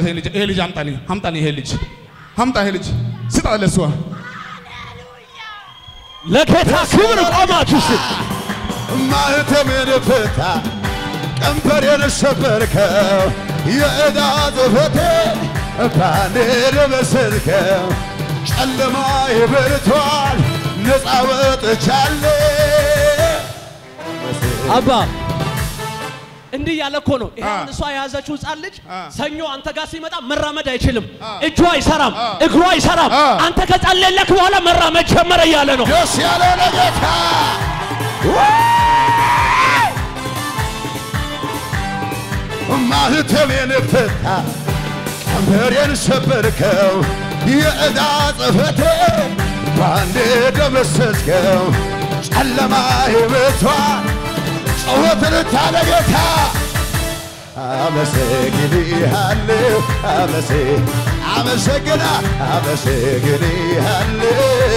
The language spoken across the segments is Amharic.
ይሄ ልጅ ይሄ ልጅ አምጣልኝ አምጣልኝ ይሄ ልጅ አምጣ ይሄ ልጅ ስጣ ለሷ ለጌታ ክብር ቆማችሁ ስጥ። ማህተሜን ፍታ ቀንበሬን ሰበርከው የዕዳ ጽሕፈቴን ባንዴ ደመሰስከው ጨለማ ይበርቷል ነፃ ወጥቻለሁ አባ እንዲህ ያለ እኮ ነው። ይሄ አ። አሁን እሷ የያዘችው ህፃን ልጅ አ። ሰኞ አንተ ጋር ሲመጣ መራመድ አይችልም። አ። እጁ አይሰራም፣ አ። እግሩ አይሰራም። አ። አንተ ከጸለየለክ በኋላ መራመድ ጀመረ እያለ ነው። ደስ ያለ ለጌታ ማህተሜን ፍታ ቀንበሬን ሰበርከው የዕዳ ጽሕፈቴን ባንዴ ደመሰስከው ጨለማ ይበቷል ጩኸትን ታለ ጌታ አመሰግንሃለሁ አመሰ አመሰግና አመሰግንሃለሁ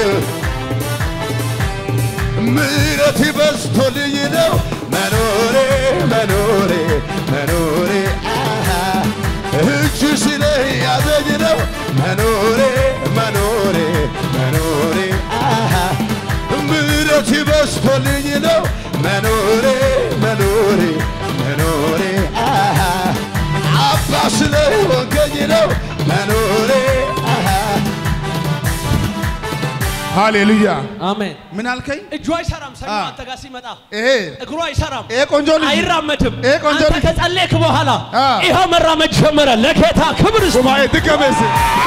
ምሕረት በዝቶልኝ ነው መኖሬ መኖሬ መኖሬ አሃ እጅ ስለያዘኝ ነው መኖሬ መኖሬ መኖሬ አሃ ምሕረት በዝቶልኝ ነው መኖሬ መኖሬ መኖሬ አሃ አባ ስለሆንከኝ ነው መኖሬ አሃ ሃሌሉያ አሜን። ምን አልከኝ እጁ አይሰራም። ሰኞ አ። አንተ ጋር ሲመጣ ይሄ እግሩ አይሰራም፣ ይሄ ቆንጆ ልጅ አይራመድም። ይሄ ቆንጆ አንተ ልጅ ከጸለይክ በኋላ አ። ይኸው መራመድ ጀመረ። ለጌታ ክብር ስጥ። ሱማኤ ድገመስ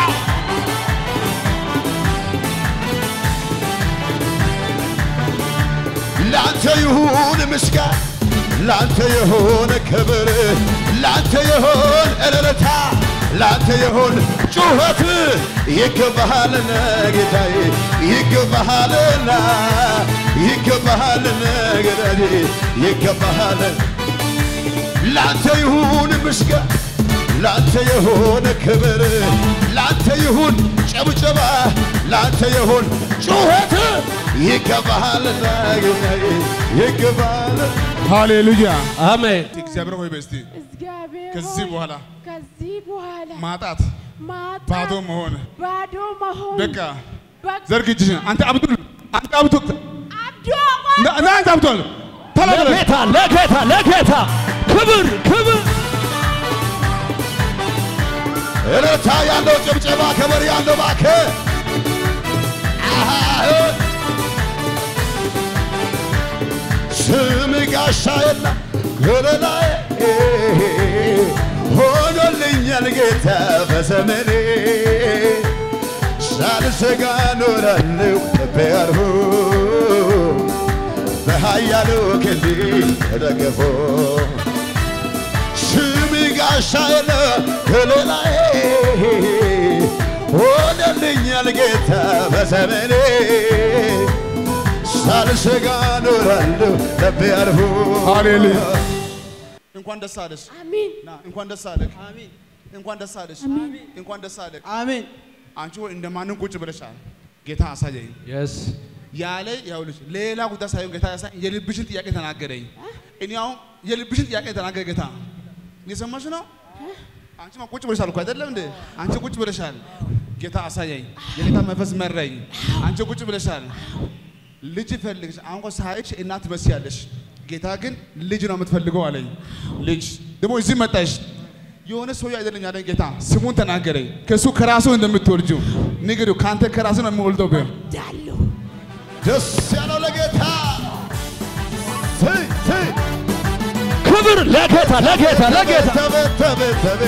ላንተ ይሁን ምስጋና ላንተ ይሁን ክብር ላንተ ይሁን እልልታ ላንተ ይሁን ጩኸት ይገባሃልና ጌታዬ ይገባሃልና ይገባሃልና ጌታዬ ይገባሃል ላንተ ይሁን ምስጋና ላንተ ይሁን ክብር ላንተ ይሁን ጨብጨባ ላንተ ይሁን ጩኸት ይገባሃልና ጌታዬ ይገባሃል ሃሌሉያ አሜን። እግዚአብሔር ሆይ በስቲ እግዚአብሔር ከዚህ ሆይ፣ በኋላ ከዚህ በኋላ ማጣት ማጣት ባዶ መሆን ባዶ መሆን በቃ በቃ ዘርግ እጅህን አንተ አብዱል አንተ አብዱል አብዶ ና ና አንተ አብዱል ተላበለ ለጌታ ለጌታ ለጌታ ክብር ክብር እልልታ ያለው ጭብጨባ ከበር ያለው ባከ ስም ጋሻዬና ገለላዬ ሆኖልኛል ጌታ በዘመኔ ሳልሰጋ ኖራለሁ ልቤ አርፎ በኃያሉ ክንድ ተደግፎ ስም ጋሻዬና ገለላዬ ሆነልኛል ጌታ በዘመኔ ሳልሰጋ ኖራለሁ ልቤ አርፎ ሃሌሉያ እንኳን ደስ አለሽ አሜን ና እንኳን ደስ አለህ አሜን እንኳን ደስ አለሽ እንኳን ደስ አለህ አሜን አንቺ ሆይ እንደማንም ቁጭ ብለሻል ጌታ አሳየኝ የስ ያለ ያውልሽ ሌላ ጉዳይ ሳይሆን ጌታ ያሳይ የልብሽን ጥያቄ ተናገረኝ። እኔ አሁን የልብሽን ጥያቄ ተናገረ ጌታ። እየሰማሽ ነው? አንቺማ ቁጭ ብለሻል እኮ አይደለም እንዴ? አንቺ ቁጭ ብለሻል። ጌታ አሳየኝ። የጌታ መንፈስ መራኝ። አንቺ ቁጭ ብለሻል። ልጅ ፈልግሽ አሁን እኮ ሳይሽ እናት ትመስያለሽ። ጌታ ግን ልጅ ነው የምትፈልገው አለኝ። ልጅ ደግሞ እዚህ መጣሽ። የሆነ ሰው አይደለም ያለኝ ጌታ ስሙን ተናገረኝ። ከሱ ከራሱ እንደምትወልጂው ንገሪው። ከአንተ ከራሱ ነው የሚወልደው ብር ዳለሁ ደስ ያለው ለጌታ ት- ት- ክብር ለጌታ ለጌታ ለጌታ ተበ ተበ ተበ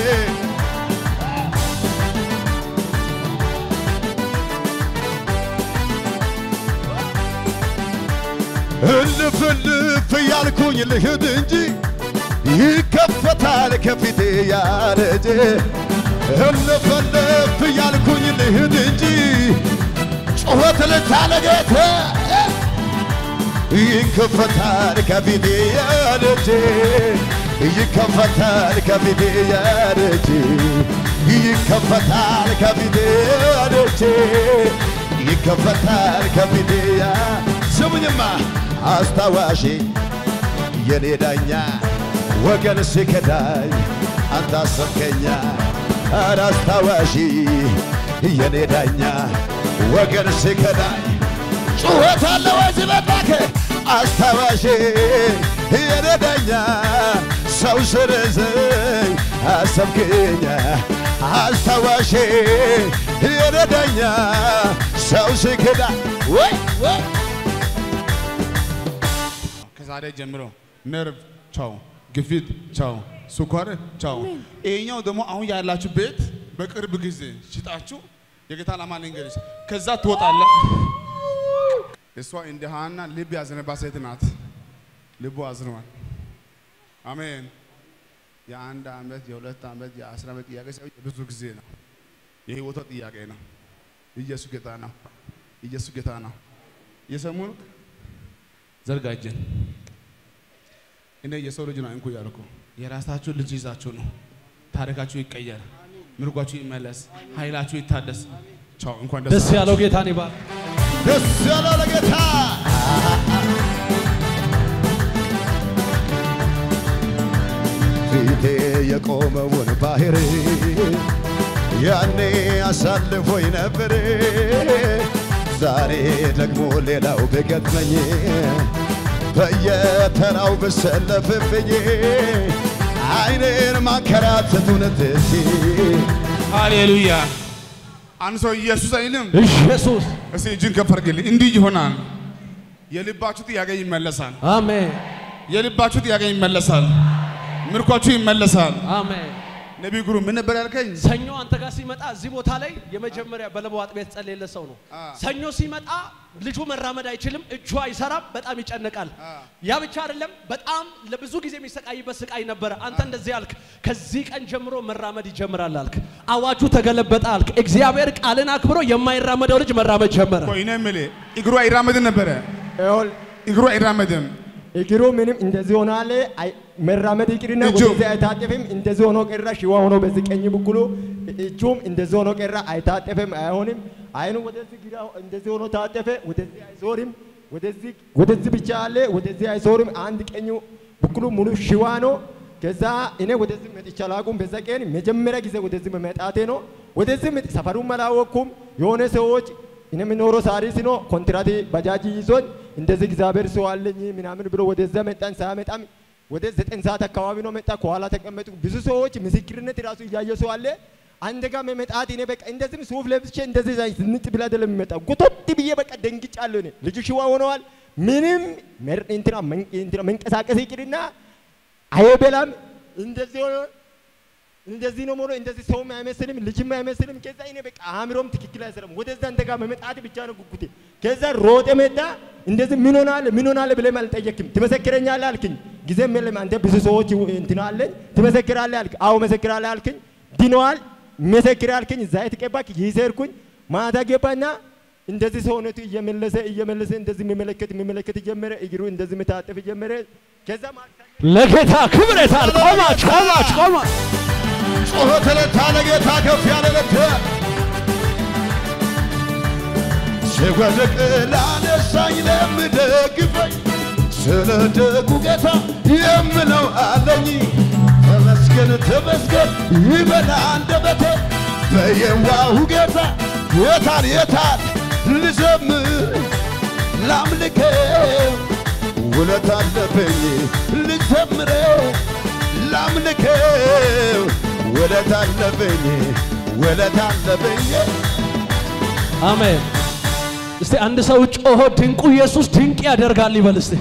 እልፍ እልፍ እያልኩኝ ልሂድ እንጂ ይከፈታል ከፊቴ ያረጀ እልፍ እልፍ እያልኩኝ ልሂድ እንጂ ጩኸት ልታለ ጌታ ይከፈታል ከፊቴ ያረጀ ይከፈታል ከፊቴ ያረጀ ይከፈታል ከፊቴ ያረጀ ይከፈታል ከፊቴ ያ ስሙኝማ አስታዋሼ የኔ ዳኛ ወገን ሲከዳኝ አንተ አሰብከኛ አላስታዋሺ የኔ ዳኛ ወገን ሲከዳኝ ጩኸት አለ ወዚህ በባከ አስታዋሺ የኔ ዳኛ ሰው ስረዘኝ አሰብክኛ አስታዋሺ የኔ ዳኛ ሰው ሲከዳ ወይ ወይ ከዛሬ ጀምሮ ነርቭ ቻው፣ ግፊት ቻው፣ ስኳር ቻው። ይሄኛው ደግሞ አሁን ያላችሁ ቤት በቅርብ ጊዜ ሽጣችሁ የጌታ ዓላማ ልንገርሽ፣ ከዛ ትወጣለህ። እሷ እንደ ሐና ልብ ያዘነባት ሴት ናት። ልቡ አዝኗል። አሜን። የአንድ ዓመት የሁለት ዓመት የአስር ዓመት ጥያቄ ሳይሆን ብዙ ጊዜ ነው። የህይወቷ ጥያቄ ነው። ኢየሱስ ጌታ ነው። ኢየሱስ ጌታ ነው። እየሰሙ ነው? ዘርጋጀን እኔ የሰው ልጅ ነው እንኩ ያልኩ የራሳችሁ ልጅ ይዛችሁ ነው። ታሪካችሁ ይቀየር፣ ምርጓችሁ ይመለስ፣ ኃይላችሁ ይታደስ። ቻው። እንኳን ደስ ደስ ያለው ጌታን ይባል። ደስ ያለው ለጌታ ፊቴ የቆመውን ባህር ያኔ አሳልፎኝ ነበር። ዛሬ ደግሞ ሌላው ቢገጥመኝ በየተራው ብሰለፍብኝ አይኔን ማንከራተቱን ትቼ ሃሌሉያ። አንድ ሰው ኢየሱስ አይልም። ኢየሱስ እስቲ እጅን ከፍ አድርግልኝ። እንዲህ ይሆናል። የልባችሁ ጥያቄ ይመለሳል። አሜን የልባችሁ ጥያቄ ይመለሳል። ምርኳችሁ ይመለሳል። አሜን። ነቢይ ጉሩ ምን ነበር ያልከኝ? ሰኞ አንተ ጋር ሲመጣ እዚህ ቦታ ላይ የመጀመሪያ በለበው አጥቢያ የተጸለየለት ሰው ነው። አ። ሰኞ ሲመጣ ልጁ መራመድ አይችልም፣ እጁ አይሰራም፣ በጣም ይጨነቃል። አ። ያ ብቻ አይደለም፣ በጣም ለብዙ ጊዜ የሚሰቃይበት ስቃይ ነበረ። አንተ እንደዚህ አልክ፣ ከዚህ ቀን ጀምሮ መራመድ ይጀምራል አልክ። አዋጁ ተገለበጠ አልክ። እግዚአብሔር ቃልን አክብሮ የማይራመደው ልጅ መራመድ ጀመረ። ቆይ እኔ የምልህ እግሩ አይራመድም ነበረ። ይኸውልህ እግሩ አይራመድም። እግሩ ምንም እንደዚህ ሆናለ። አይ- መራመድ ይቅርና እጁ? ወደዚህ አይታጠፍም። እንደዚህ ሆኖ ቀራ። ሽዋ ሆኖ በዚህ ቀኝ በኩሉ እጁም እንደዚህ ሆኖ ቀራ። አይታጠፍም፣ አይሆንም። አይኑ ወደዚህ ግራ እንደዚህ ሆኖ ታጠፈ። ወደዚህ አይዞርም። ወደዚህ ወደዚህ ብቻ አለ። ወደዚህ አይዞርም። አንድ ቀኙ በኩሉ ሙሉ ሽዋ ነው። ከዛ እኔ ወደዚህ መጥቼ አላውቅም። በዛ ቀን መጀመሪያ ጊዜ ወደዚህ መመጣቴ ነው። ወደዚህ መጥ- ሰፈሩም አላወቅኩም። የሆነ ሰዎች እኔ የምኖረው ሳሪስ ነው። ኮንትራት ባጃጅ ይዞኝ እንደዚህ እግዚአብሔር ሰው አለኝ ምናምን ብሎ ወደዛ መጣን። ሳያመጣም ወደ ዘጠኝ ሰዓት አካባቢ ነው መጣ። ከኋላ ተቀመጡ። ብዙ ሰዎች ምስክርነት ራሱ እያየ ሰው አለ። አንድ ጋር መመጣት እኔ በቃ እንደዚህም ሱፍ ለብሼ እንደዚህ ዛ ዝንጥ ብላ አይደለም የሚመጣው ጉቶት ብዬ በቃ ደንግጫለሁ። እኔ ልጁ ሽዋ ሆነዋል። ምንም መር- እንትና መን- እንትና መንቀሳቀስ ይቅርና አይበላም። እንደዚህ ሆኖ እንደዚህ ነው ሞሎ እንደዚህ ሰውም አይመስልም ልጅም አይመስልም። ከዛ እኔ በቃ አእምሮም ትክክል አይሰራም። ወደዛ እንደጋ መመጣት ብቻ ነው ጉጉቴ። ከዛ ሮጠ መጣ። እንደዚህ ምን ሆናል ምን ሆናል ብለህ አልጠየቅም። ትመሰክረኛለህ አልክኝ። ጊዜም የለም አንተ ብዙ ሰዎች እንትና አለኝ ትመሰክራለህ አልክ። አዎ መሰክራለህ አልክኝ። ድነዋል መሰክር አልክኝ። ዘይት ቀባክ ይሰርኩኝ ማታ ገባና እንደዚህ ሰውነቱ እየመለሰ እየመለሰ እንደዚህ የሚመለከት የሚመለከት ጀመረ። እግሩ እንደዚህ መታጠፍ ጀመረ። ከዛ ማክሰኞ ለጌታ ክብር የታል? ቆማች ቆማች ቆማች ጩኸት ለታ ለጌታ ከፍ ያለ ለት ስወድቅ ላነሳኝ ለምደግፈኝ ስለ ደጉ ጌታ የምለው አለኝ። ተመስገን ተመስገን ይበላ አንደበቴ በየዋሁ ጌታ የታል የታል ልዘምር ላምልከው ውለት አለብኝ ልዘምረው ላምልከው ውለት አለብኝ ውለት አለብኝ አሜን። እስቲ አንድ ሰው ጮሆ ድንቁ ኢየሱስ ድንቅ ያደርጋል ይበል እስቲ።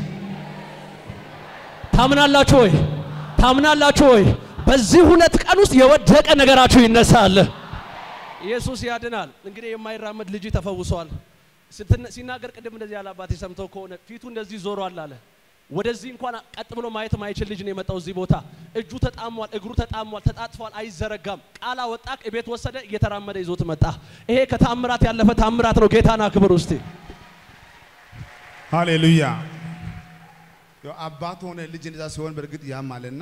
ታምናላችሁ ወይ? ታምናላችሁ ወይ? በዚህ ሁለት ቀን ውስጥ የወደቀ ነገራችሁ ይነሳል። ኢየሱስ ያድናል። እንግዲህ የማይራመድ ልጅ ተፈውሷል። ስትነ- ሲናገር ቅድም እንደዚህ ያለ አባቴ ሰምተው ከሆነ ፊቱ እንደዚህ ዞሯል አለ። ወደዚህ እንኳን ቀጥ ብሎ ማየት ማይችል ልጅ ነው የመጣው እዚህ ቦታ። እጁ ተጣሟል፣ እግሩ ተጣሟል፣ ተጣጥፏል፣ አይዘረጋም። ቃል አወጣ፣ ቤት ወሰደ፣ እየተራመደ ይዞት መጣ። ይሄ ከታምራት ያለፈ ታምራት ነው። ጌታን አክብር ውስጥ ሃሌሉያ። ያው አባት ሆነ ልጅ እንደዛ ሲሆን በእርግጥ ያማልና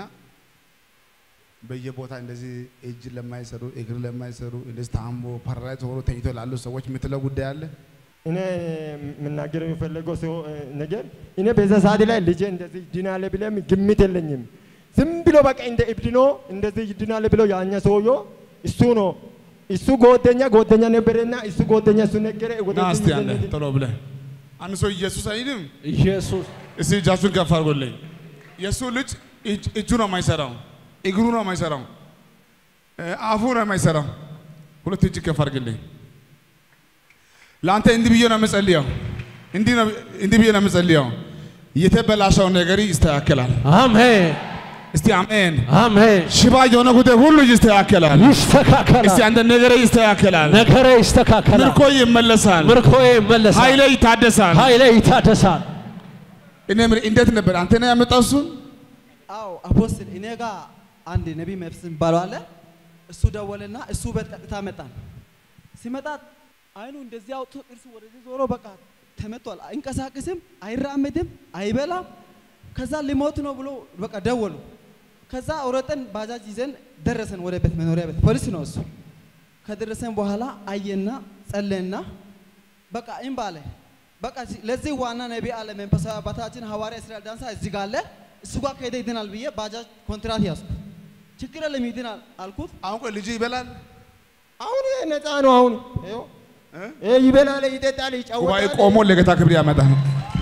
በየቦታ እንደዚህ እጅ ለማይሰሩ እግር ለማይሰሩ እንደዚህ ታምቦ ፓራላይዝ ሆኖ ተኝቶ ላሉ ሰዎች የምትለው ጉዳይ አለ። እኔ የምናገር የሚፈለገው ሰው ነገር እኔ በዛ ሰዓት ላይ ልጄ እንደዚህ ይድናል ብለም ግምት የለኝም። ዝም ብሎ በቃ እንደ እብድ ነው እንደዚህ ይድናል ብሎ ያኛ ሰውዮ እሱ ነው እሱ ጓደኛ ጓደኛ ነበረና እሱ ጓደኛ እሱ ነገረ ና ወደዚህ እስቲ ይዘን አንዴ እንሂድ። ቶሎ ብለህ አንድ ሰው ኢየሱስ አይልም። ኢየሱስ እስቲ እጃችሁን ከፍ አድርጎልኝ። የእሱ ልጅ እጅ- እጁ ነው የማይሰራው፣ እግሩ ነው የማይሰራው፣ እ፣ አፉ ነው የማይሰራው። ሁለት እጅ ከፍ አድርግልኝ። ለአንተ እንዲህ ብዬ ነው የምጸልየው፣ እንዲህ ነው እንዲህ ብዬ ነው የምጸልየው። የተበላሸው ነገር ይስተካከላል። አሜን እስቲ አሜን። አሜን። ሽባ የሆነ ጉዳይ ሁሉ ይስተካከላል። እስቲ ይስተካከላል። አንተ ነገር ይስተካከላል። ነገሬ ይስተካከላል። ምርኮ ይመለሳል። ምርኮዬ ይመለሳል። ኃይሌ ይታደሳል። ኃይሌ ይታደሳል። እኔ የምልህ እንዴት ነበር አንተ ነው ያመጣው እሱን? አዎ አፖስትል እኔ ጋር አንድ ነቢይ መፍስ የሚባለው አለ። እሱ ደወለና እሱ ቤት ቀጥታ መጣን። ሲመጣ አይኑ እንደዚህ አውጥቶ ጥርሱ ወደዚህ ዞሮ በቃ ተመቷል። አይንቀሳቀስም፣ አይራመድም፣ አይበላም። ከዛ ሊሞት ነው ብሎ በቃ ደወሉ። ከዛ አውረጠን ባጃጅ ይዘን ደረሰን ወደ ቤት መኖሪያ ቤት። ፖሊስ ነው እሱ። ከደረሰን በኋላ አየና ጸለየና በቃ እምባ አለ። በቃ ሲ- ለዚህ ዋና ነቢይ አለ መንፈሳዊ አባታችን ሐዋርያ እስራኤል ዳንሳ እዚህ ጋር አለ። እሱ ጋር ከሄደ ይድናል ብዬ ባጃጅ ኮንትራት ያዝኩ። ችግር የለም ይድናል አልኩት። አሁን ቆይ ልጅ ይበላል አሁን ይሄ ነፃ ነው። አሁን ይኸው ይሄ ይበላል፣ ይጠጣል፣ ጉባኤ ይጫወታል። ቆሞ ለጌታ ክብር ያመጣ ነው።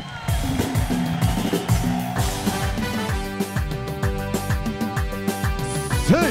ስይ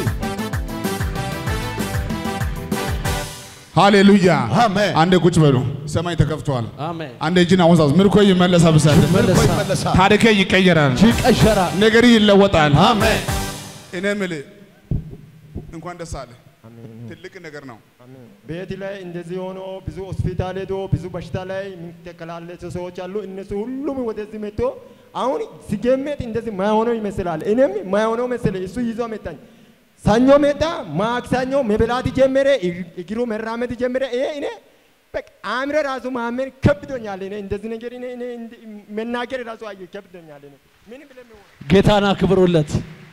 ሃሌሉያ አሜን። አንዴ ቁጭ በሉ። ሰማይ ተከፍቷል። አሜን። አንዴ እጅን አወዛዝ። ምርኮ ይመለሳል። ብሳለ ምርኮ ይመለሳል። ይመለሳል። ታሪኬ ይቀየራል። ይቀየራል። ነገር ይለወጣል። አሜን። እኔ የምልህ እንኳን ደስ አለ። ትልቅ ነገር ነው። ቤት ላይ እንደዚህ ሆኖ ብዙ ሆስፒታል ሄዶ ብዙ በሽታ ላይ የሚተከላለሱ ሰዎች አሉ። እነሱ ሁሉም ወደዚህ መጥቶ አሁን ሲገመት እንደዚህ ማይሆነው ይመስላል። እኔም ማይሆነው መሰለ እሱ ይዞ መጣኝ። ሰኞ መጣ፣ ማክሰኞ መብላት ጀመረ፣ እግ- እግሩ መራመድ ጀመረ። ይሄ እኔ በቃ አእምሮ ራሱ ማመን ከብዶኛል። እኔ እንደዚህ ነገር እኔ እኔ እንድ- መናገር ራሱ አየ ከብዶኛል። እኔ ምን ብለን ነው ጌታን አክብሩለት።